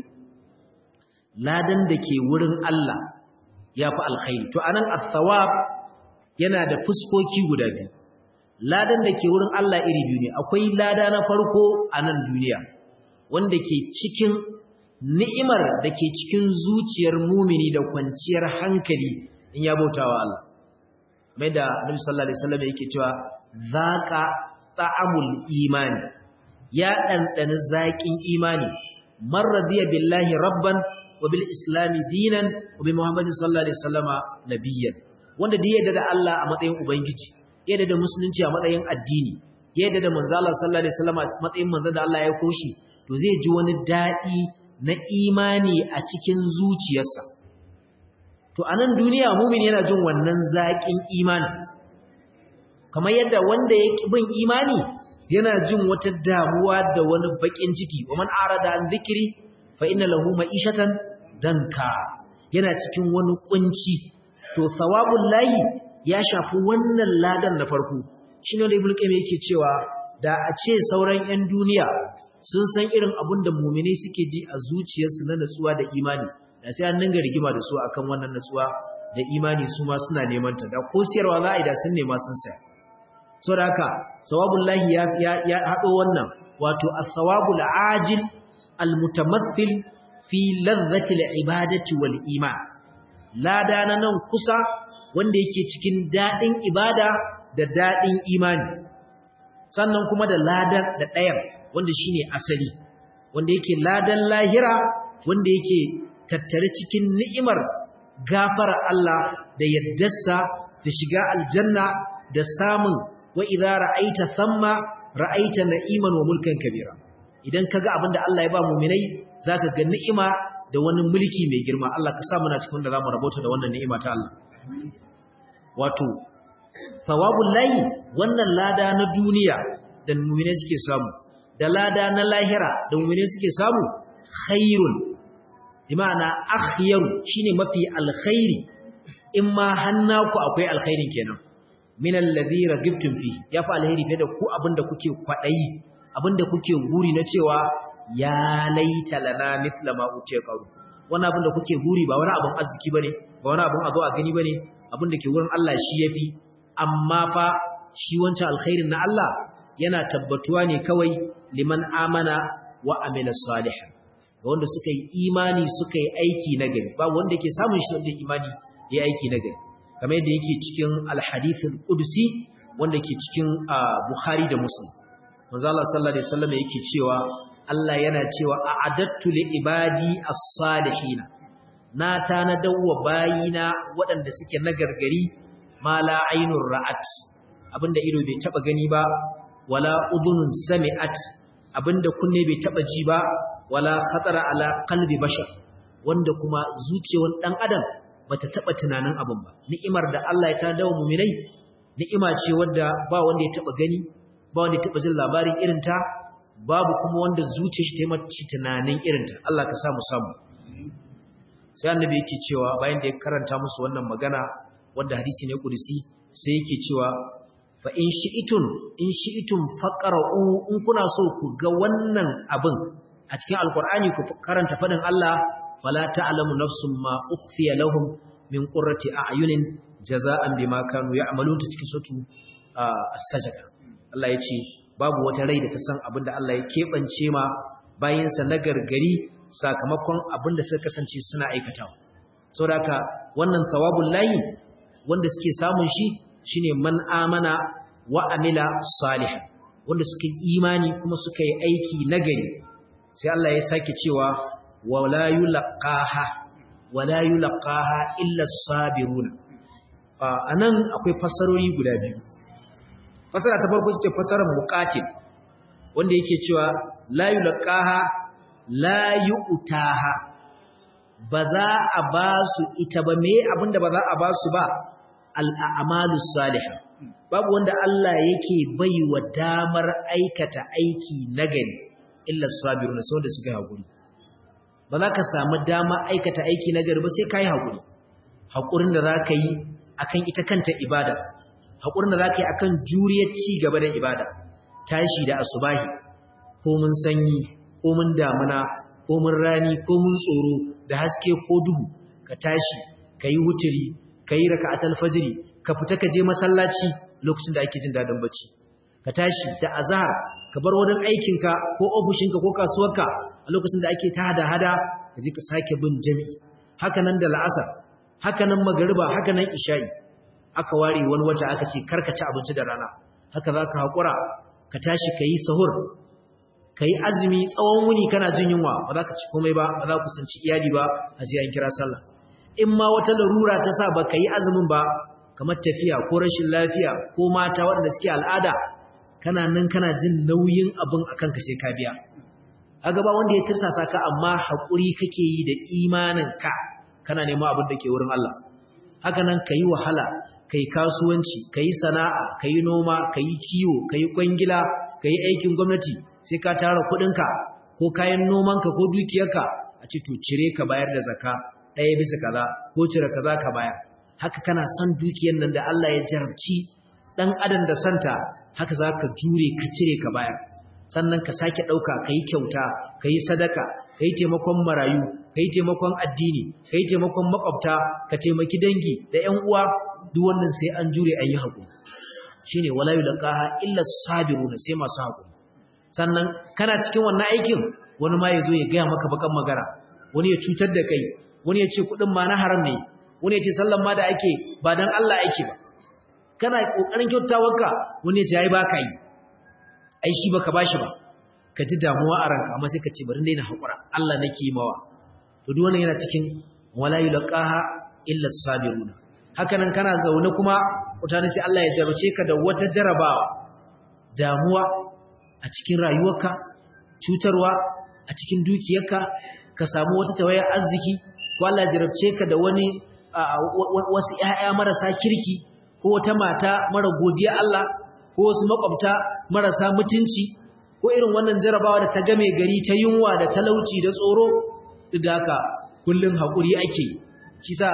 ladan da ke wurin Allah yafi alkhairi to anan at-thawab yana da fuskoki guda biyu ladan da ke wurin Allah iri biyu ne akwai lada na farko a nan duniya wanda ke cikin ni'imar da ke cikin zuciyar mumini da kwanciyar hankali in ya bautawa Allah mai da Nabi sallallahu alaihi wasallam yake cewa zaqa ta'amul imani ya dandana zaƙin imani man radiya billahi rabban wa bil islami dinan wa bi muhammadin sallallahu alaihi wasallama nabiyyan wanda da yadda da Allah a matsayin ubangiji yadda da musulunci a matsayin addini yadda da manzo Allah sallallahu alaihi wasallama matsayin manzo da Allah ya koshi to zai ji wani dadi na imani a cikin zuciyarsa to a nan duniya mumin yana jin wannan zaƙin imani kamar yadda wanda ya bin imani yana jin wata damuwa da wani baƙin ciki wa man arada an zikiri fa inna lahu ma'ishatan danka yana cikin wani kunci to sawabul lahi ya shafi wannan ladan na farko shine da ibnu qayyim yake cewa da a ce sauran 'yan duniya sun san irin abin da mumini suke ji a zuciyarsu na natsuwa da imani da sai an dinga rigima da su akan wannan natsuwa da imani su ma suna neman ta da ko siyarwa za a yi da sun nema sun saya so da haka sawabul lahi ya ya hado wannan wato as-sawabul ajil al-mutamathil fi ladhati al-ibadati wal iman lada na nan kusa wanda yake cikin dadin ibada da dadin imani sannan kuma da ladan da ɗayan wanda shine asali wanda yake ladan lahira wanda yake tattare cikin ni'imar gafara Allah da yaddarsa da shiga aljanna da samun wa idza ra'aita thamma ra'aita na'iman wa mulkan kabira idan kaga abinda Allah ya ba mu'minai zaka ga ni'ima da wani mulki mai girma Allah ka sa muna cikin da zamu rabota da wannan ni'ima ta Allah wato thawabul lahi wannan lada na duniya da mu'minai suke samu da lada na lahira da mu'minai suke samu khairun imana akhyaru shine mafi alkhairi in ma hannaku akwai alkhairin kenan min alladhi ragibtum fi yafi alkhairi fiye da ku abinda kuke kwadayi abinda kuke guri na cewa ya laita lana mithla ma utiya qaru wannan abinda kuke guri ba wani abin arziki bane ba wani abin azo a gani bane abinda ke wurin Allah shi yafi amma fa shi wancan alkhairin na Allah yana tabbatuwa ne kawai liman amana wa amila salihan ga wanda suka yi imani suka yi aiki na gari ba wanda ke samun shi wanda imani ya aiki na gari kamar yadda yake cikin alhadithul qudsi wanda ke cikin bukhari da muslim manzo Allah sallallahu alaihi wasallam yake cewa Allah yana cewa a'adattu li ibadi as-salihin na tanadawa bayina waɗanda suke nagargari ma la ainur ra'at abinda ido bai taba gani ba wala udhunun sami'at abinda kunne bai taba ji ba wala khatara ala qalbi bashar wanda kuma zuciyar dan adam bata taba tunanin abin ba ni'imar da Allah ya tada wa mu'minai ni'ima ce wanda ba wanda ya taba gani ba wanda ya taba jin labarin irin ta babu kuma wanda zuciyar shi ta yi mace tunanin irin ta Allah ka samu samu sai annabi yake cewa bayan da ya karanta musu wannan magana wanda hadisi ne kudusi sai yake cewa fa in shi'itun in shi'itun faqra'u in kuna so ku ga wannan abin a cikin alkur'ani ku karanta fadin Allah fala ta'lamu nafsun ma ukhfiya lahum min qurrati a'yunin jaza'an bima kanu ya'malun ta cikin sutu as-sajda Allah yace babu wata rai da ta san abinda Allah ya kebance ma bayinsa na gargari sakamakon abinda suka kasance suna aikatawa saboda haka wannan thawabul lahi wanda suke samun shi shine man amana wa amila salih wanda suka yi imani kuma suka yi aiki nagari sai Allah ya sake cewa wala yulqaha wala yulqaha illa sabirun anan akwai fasarori guda biyu fasara ta farko ce fasarar muqatil wanda yake cewa la yulqaha la yu'taha ba za a ba su ita ba me abinda ba za a ba su ba al'amalus salihah babu wanda Allah yake bai wa damar aikata aiki nagari illa sabiruna sai wanda suka hakuri ba za ka samu dama aikata aiki nagari ba sai kai hakuri hakurin da zaka yi akan ita kanta ibada hakurin da zaka yi akan juriyar ci gaba da ibada tashi da asubahi ko mun sanyi ko mun damuna ko mun rani ko mun tsoro da haske ko duhu ka tashi kayi wuturi kayi raka'atul fajri ka fita ka je masallaci lokacin da ake jin dadin bacci ka tashi da azhar ka bar wurin aikinka ko ofishinka ko kasuwarka a lokacin da ake ta hada-hada ka je ka sake bin jami'i haka nan da la'asar haka nan magariba haka nan isha'i aka ware wani wata aka ce karka ci abinci da rana haka za ka haƙura ka tashi ka yi sahur ka yi azumi tsawon wuni kana jin yunwa ba za ka ci komai ba ba za ku sanci iyali ba a sai an kira sallah in ma wata larura ta sa ba ka yi azumin ba kamar tafiya ko rashin lafiya ko mata waɗanda suke al'ada kana nan kana jin nauyin abin a kanka sai ka biya a gaba wanda ya tirsasa ka amma haƙuri kake yi da imanin ka kana neman abin da ke wurin Allah haka nan ka yi wahala ka yi kasuwanci ka yi sana'a ka yi noma ka yi kiwo ka yi kwangila ka yi aikin gwamnati sai ka tara kuɗinka ko kayan nomanka ko dukiyarka a ci to cire ka bayar da zaka ɗaya bisa kaza ko cire kaza ka bayar haka kana son dukiyar nan da Allah ya jarabci ɗan adam da santa haka za ka jure ka cire ka bayar sannan ka sake ɗauka ka yi kyauta ka yi sadaka ka yi taimakon marayu ka yi taimakon addini ka yi taimakon makwabta ka taimaki dangi da ‘yan uwa duk wannan sai an jure an yi haƙuri shi ne wala yi laƙaha illa sabiru na sai masu haƙuri sannan kana cikin wannan aikin wani ma ya zo ya gaya maka bakan magana wani ya cutar da kai wani ya ce kuɗin ma na haram ne wani ya ce sallan ma da ake ba don Allah ake ba kana kokarin kyautawarka wani ya yi baka yi ai shi baka bashi ba ka ji damuwa a ranka amma sai ka ce bari daina hakura Allah nake yi mawa to duk wannan yana cikin wala yulqaha illa sabiruna haka nan kana zaune kuma mutane sai Allah ya jarrace ka da wata jarabawa damuwa a cikin rayuwarka cutarwa a cikin dukiyarka ka samu wata tawayar arziki ko Allah ya jarrace ka da wani wasu ƴaƴa marasa kirki ko wata mata mara godiya Allah ko wasu makwabta marasa mutunci ko irin wannan jarabawa da ta game gari ta yunwa da talauci da tsoro duk da haka kullun hakuri ake shi sa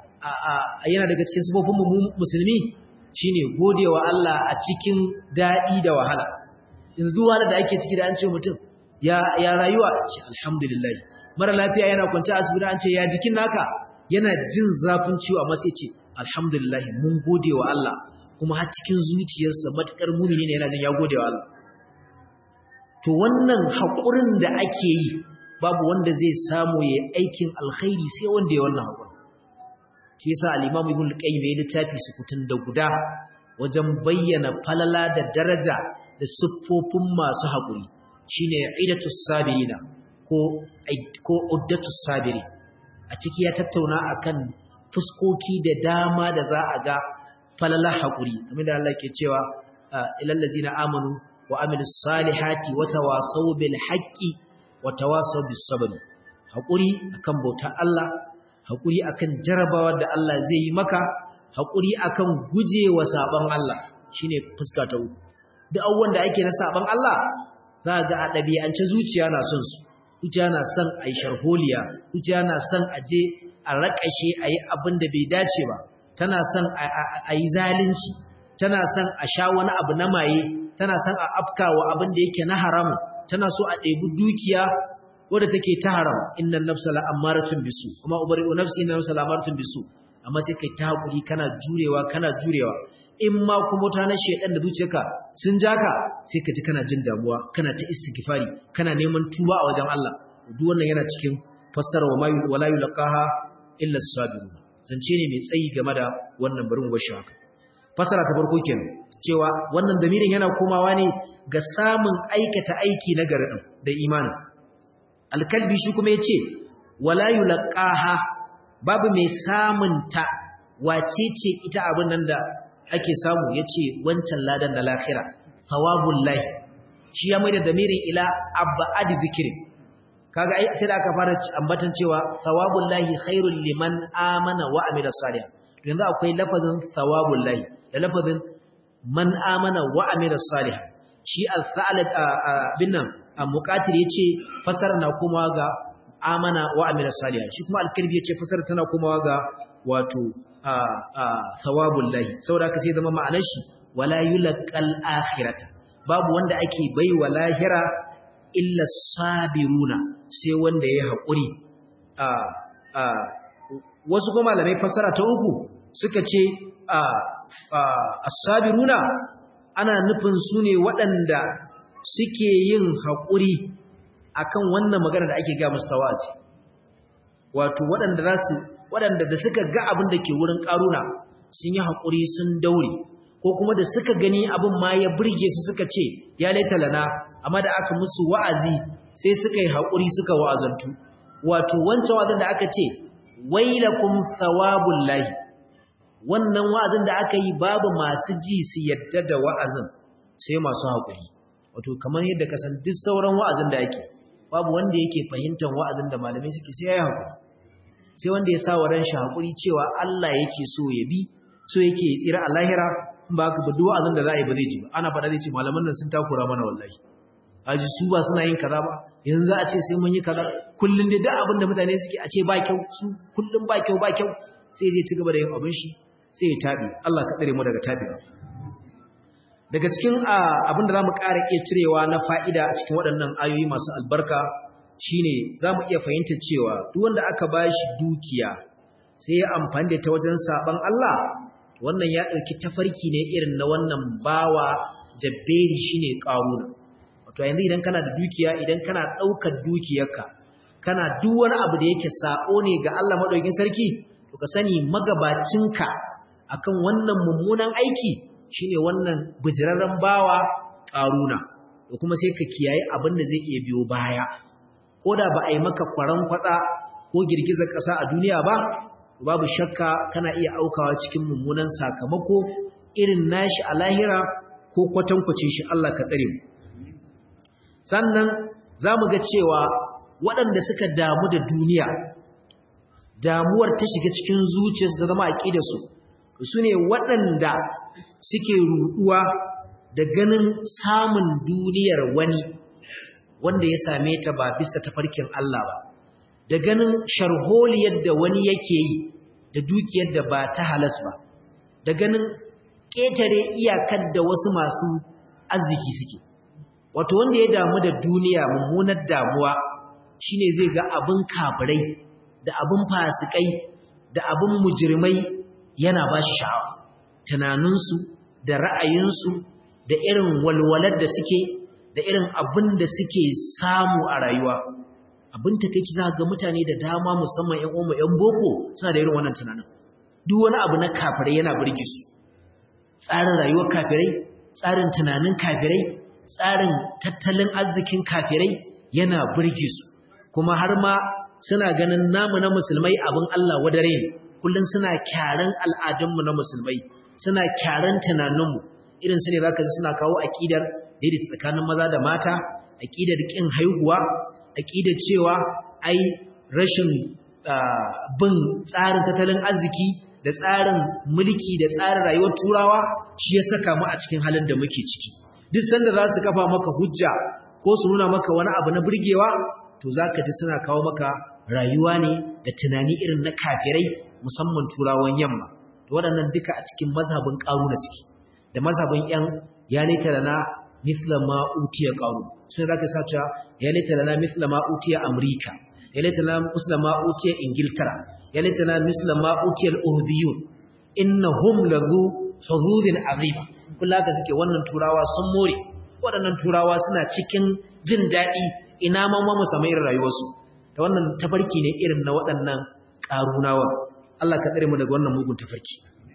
yana daga cikin sifofin musulmi shine godewa Allah a cikin dadi da wahala yanzu duk wahala da ake ciki da an ce mutum ya ya rayuwa ce alhamdulillah mara lafiya yana kwance a asibiti an ce ya jikin naka yana jin zafin ciwo amma sai ce alhamdulillah mun gode wa Allah kuma har cikin zuciyarsa matukar mumini ne yana jin ya gode wa Allah to wannan haƙurin da ake yi babu wanda zai samu ya aikin alkhairi sai wanda ya wannan haƙuri shi yasa al-Imam Ibn Qayyim ya littafi sukutun da guda wajen bayyana falala da daraja da siffofin masu haƙuri shine idatus sabirina ko ko uddatus sabiri a ciki ya tattauna akan fuskoki da dama da za a ga falala haƙuri kamar da Allah ke cewa ilal ladzina amanu wa amilus salihati wa tawasaw bil haqqi wa tawasaw bis sabr haƙuri akan bautar Allah haƙuri akan jarabawa da Allah zai yi maka haƙuri akan gujewa saban Allah shine fuska ta uku duk abubuwan da ake na saban Allah za ga a ɗabi'ance zuciya na son su zuciya na son a yi sharholiya zuciya na son a je a raƙashe a yi abin da bai dace ba tana son a yi zalunci tana son a sha wani abu na maye tana son a afkawa abin da yake na haram tana so a ɗebi dukiya wadda take ta haram innan nafsa la amaratun bisu kuma ubari'u nafsi innan nafsa la amaratun bisu amma sai kai ta hakuri kana jurewa kana jurewa in ma kuma ta na shedan da zuciyarka sun jaka sai ka ji kana jin damuwa kana ta istighfari kana neman tuba a wajen Allah duk wannan yana cikin fassara wa mayu wala yulqaha illa as-sabirun zance ne mai tsayi game da wannan barin gwashi haka fassara ta farko kenan cewa wannan damirin yana komawa ne ga samun aikata aiki na garin da imani alkalbi shi kuma yace wala yulqaha babu mai samun ta wace ce ita abin nan da ake samu yace wancan ladan na lahira thawabul lahi shi ya maida damirin ila abad zikri kaga ai sai da aka fara ambatan cewa thawabul lahi khairul liman amana wa amila salih yanzu akwai lafazin thawabul lahi da lafazin man amana wa amila salih shi al-thalib bin nan muqatil yace fasara na kuma ga amana wa amila salih shi kuma al-kalbi yace fasara tana kuma ga wato thawabul lahi saboda ka sai zama ma'anar shi wala yulqal akhirata babu wanda ake baiwa lahira illa sabiruna sai wanda ya haƙuri wasu kuma malamai fassara ta uku suka ce as-sabiruna ana nufin su ne waɗanda suke yin haƙuri akan wannan magana da ake ga musu tawazi wato waɗanda za su waɗanda da suka ga abin da ke wurin ƙaruna sun yi haƙuri sun daure ko kuma da suka gani abin ma ya burge su suka ce ya laita lana amma da aka musu wa'azi sai suka yi haƙuri suka wa'azantu wato wancan wa'azin da aka ce wailakum thawabul lahi wannan wa'azin da aka yi babu masu ji su yadda da wa'azin sai masu haƙuri wato kamar yadda ka san duk sauran wa'azin da yake babu wanda yake fahimtar wa'azin da malamai suke sai ya haƙuri sai wanda ya sa wa ran shi haƙuri cewa Allah yake so ya bi so yake tsira a lahira ba ka duk wa'azin da za a yi ba zai ji ba ana faɗa zai ce malaman nan sun takura mana wallahi aji su ba suna yin kaza ba yanzu a ce sai mun yi kaza kullun da duk abin da mutane suke a ce ba kyau su kullun ba kyau ba kyau sai zai ci gaba da yin abin shi sai ya tabi Allah ka tsare mu daga tabewa daga cikin abin da zamu ƙara iya cirewa na fa'ida a cikin waɗannan ayoyi masu albarka shine zamu iya fahimtar cewa duk wanda aka bashi dukiya sai ya amfani da ta wajen saban Allah wannan ya ɗauki tafarki ne irin na wannan bawa jabberi shine ƙaruna wato yanzu idan kana da dukiya idan kana ɗaukar dukiyarka kana duk wani abu da yake sako ne ga Allah madaukakin sarki to ka sani magabacinka akan wannan mummunan aiki shine wannan bijirarren bawa ƙaruna da kuma sai ka kiyaye abin da zai iya biyo baya ko da ba a yi maka kwaran kwatsa ko girgizar ƙasa a duniya ba babu shakka kana iya aukawa cikin mummunan sakamako irin nashi a lahira ko kwatankwacin shi Allah ka tsare mu sannan za mu ga cewa waɗanda suka damu da duniya damuwar ta shiga cikin zuciyarsu ta zama aƙidarsu su ne waɗanda suke ruɗuwa da ganin samun duniyar wani wanda ya same ta ba bisa tafarkin Allah ba da ganin sharholiyar da wani yake yi da dukiyar da ba ta halas ba da ganin ƙetare iyakar da wasu masu arziki suke wato wanda ya damu da duniya mummunar damuwa shine zai ga abin kafirai da abin fasikai da abin mujirmai yana ba shi sha'awa tunaninsu da ra'ayinsu da irin walwalar da suke da irin abin da suke samu a rayuwa abin takeici za ga mutane da dama musamman ƴan umma ƴan boko suna da irin wannan tunanin duk wani abu na kafirai yana burge su tsarin rayuwar kafirai tsarin tunanin kafirai tsarin tattalin arzikin kafirai yana burge su kuma har ma suna ganin namu na musulmai abin Allah wadare ne kullum suna kyaran al'adunmu na musulmai suna kyaran tunaninmu irin su ne zaka ji suna kawo aqidar daidaita tsakanin maza da mata aqidar kin haihuwa aqidar cewa ai rashin bin tsarin tattalin arziki da tsarin mulki da tsarin rayuwar turawa shi ya saka mu a cikin halin da muke ciki duk sanda za su kafa maka hujja ko su nuna maka wani abu na burgewa to za ka ji suna kawo maka rayuwa ne da tunani irin na kafirai musamman turawan yamma to waɗannan duka a cikin mazhabin ƙaruna suke da mazhabin ‘yan ya laita lana mithla ma utiya ƙaru sun za ka sace ya laita lana mithla ma utiya amurka ya laita lana mithla ma utiya ingiltara ya laita lana mithla ma utiya al'uhdiyun innahum lazu huzuzin azima kula ka suke wannan turawa sun more waɗannan turawa suna cikin jin daɗi ina ma ma musamman irin rayuwarsu ta wannan tafarki ne irin na waɗannan ƙarunawa Allah ka tsare mu daga wannan mugun tafarki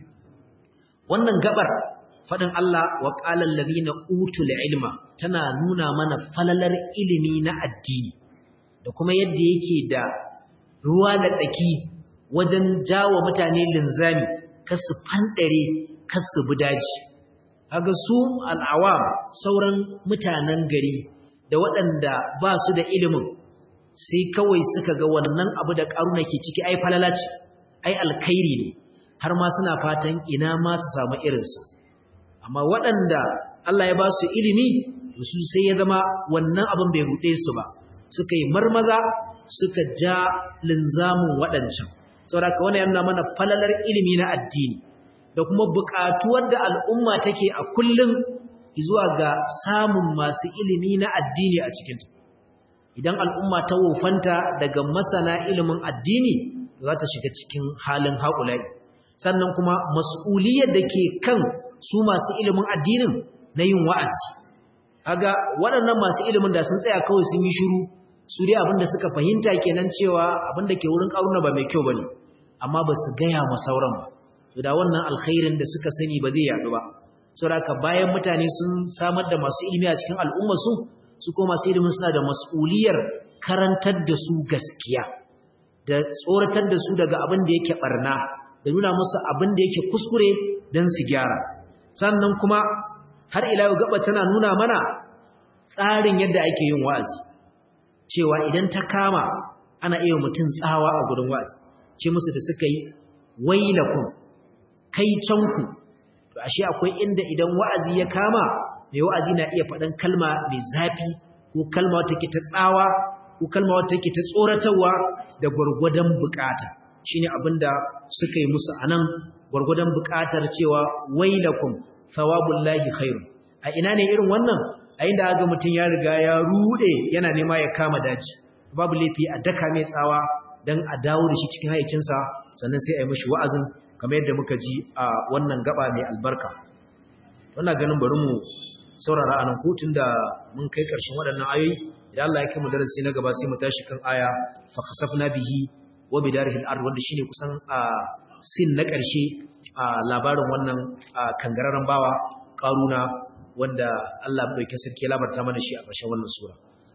wannan gabar faɗin Allah wa qala allazina utul ilma tana nuna mana falalar ilimi na addini da kuma yadda yake da ruwa da tsaki wajen jawo mutane linzami kasu fandare kasu bi daji kaga su al'awam sauran mutanen gari da waɗanda ba su da ilimin sai kawai suka ga wannan abu da ƙaruna ke ciki ai falala ce ai alkhairi ne har ma suna fatan ina ma su samu irinsa amma waɗanda Allah ya ba su ilimi su sai ya zama wannan abin bai ruɗe su ba suka yi marmaza suka ja linzamin waɗancan saboda ka wani yana mana falalar ilimi na addini da kuma buƙatuwar da al'umma take a kullum zuwa ga samun masu ilimi na addini a cikinta idan al'umma ta wofanta daga masana ilimin addini za ta shiga cikin halin haƙulai sannan kuma mas'uliyar da ke kan su masu ilimin addinin na yin wa'azi aga waɗannan masu ilimin da sun tsaya kawai sun yi shiru su dai abinda suka fahimta kenan cewa abinda ke wurin ƙaruna ba mai kyau bane amma ba su gaya ma sauran ba to da wannan alkhairin da suka sani ba zai yaɗu ba saboda bayan mutane sun samar da masu ilimi a cikin al'ummar su su ko masu ilimin suna da mas'uliyar karantar da su gaskiya da tsoratar da su daga abin da yake barna da nuna musu abin da yake kuskure don su gyara sannan kuma har ila yau gaba tana nuna mana tsarin yadda ake yin wa'azi cewa idan ta kama ana iya mutum tsawa a gudun wa'azi ce musu da suka yi wailakum kai canku to ashe akwai inda idan wa'azi ya kama mai wa'azi na iya faɗan kalma mai zafi ko kalma wata ke ta tsawa ko kalma wata ke ta tsoratarwa da gwargwadon bukata shine abinda suka yi musu anan gwargwadon bukatar cewa wailakum thawabullahi khairu a ina ne irin wannan a inda aga mutum ya riga ya rude yana nema ya kama daji babu laifi a daka mai tsawa dan a dawo da shi cikin hayyacinsa sannan sai a yi mishi wa'azin kamar yadda muka ji a wannan gaba mai albarka wannan ganin bari mu saurara anan kotun da mun kai ƙarshen waɗannan ayoyi idan Allah ya kai mu darasi na gaba sai mu tashi kan aya fa khasafna bihi wa bidarihi al-ard wanda shine kusan a sin na ƙarshe a labarin wannan kangararren bawa karuna wanda Allah bai kai sarki labarta mana shi a ƙarshen wannan sura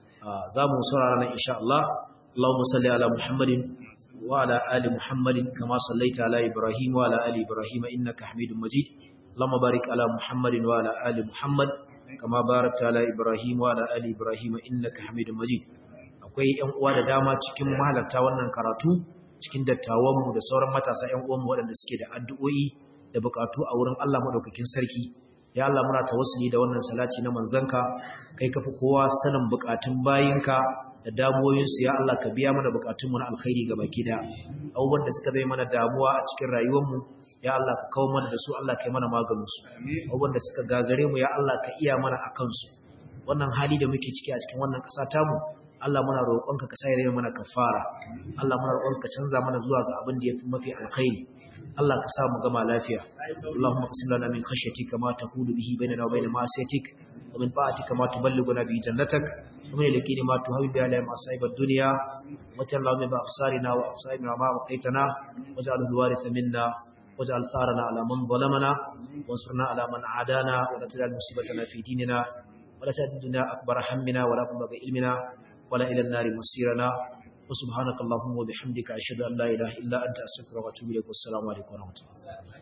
za mu saurara nan insha Allah Allahumma salli ala Muhammadin wa ala ali Muhammadin kama sallaita ala Ibrahim wa ala ali Ibrahim innaka Hamidum Majid Allahumma barik ala Muhammadin wa ala ali Muhammad kama barakta ala Ibrahim wa ala ali Ibrahim innaka Hamidum Majid akwai ƴan uwa da dama cikin mahalarta wannan karatu cikin dattawanmu da sauran matasa ƴan uwanmu waɗanda suke da addu'o'i da bukatu a wurin Allah madaukakin sarki ya Allah muna tawassuli da wannan salati na manzanka kai kafi kowa sanin bukatun bayinka da damuwoyinsu ya Allah ka biya mana bukatunmu na alkhairi ga baki da abubuwan da suka zai mana damuwa a cikin rayuwarmu ya Allah ka kawo mana da su Allah ka yi mana maganinsu abubuwan da suka gagare mu ya Allah ka iya mana a kansu wannan hali da muke ciki a cikin wannan ƙasa tamu Allah muna roƙonka ka sa ya mana kafara Allah muna roƙonka canza mana zuwa ga abin da yafi mafi alkhairi Allah ka sa mu gama lafiya Allahumma qsim lana min khashyatika ma taqulu bihi bainana wa bain ma'siyatik wa min ta'atika ma tuballighuna bihi jannatak wa min al-yaqini ma tuhawwi bihi alayna masa'ib ad-dunya wa ta'allahu min ba'sarina wa absarina ma waqaitana waj'al al-waritha minna waj'al tharana ala man zalamana wansurna ala man adana wa la taj'al musibatana fi dinina wa la taj'al dunya akbar hammina wa la mabgha ilmina wa la ila an-nar masirana وسبحانك اللهم وبحمدك أشهد أن لا إله إلا أنت أستغفرك وأتوب إليك والسلام عليكم ورحمة الله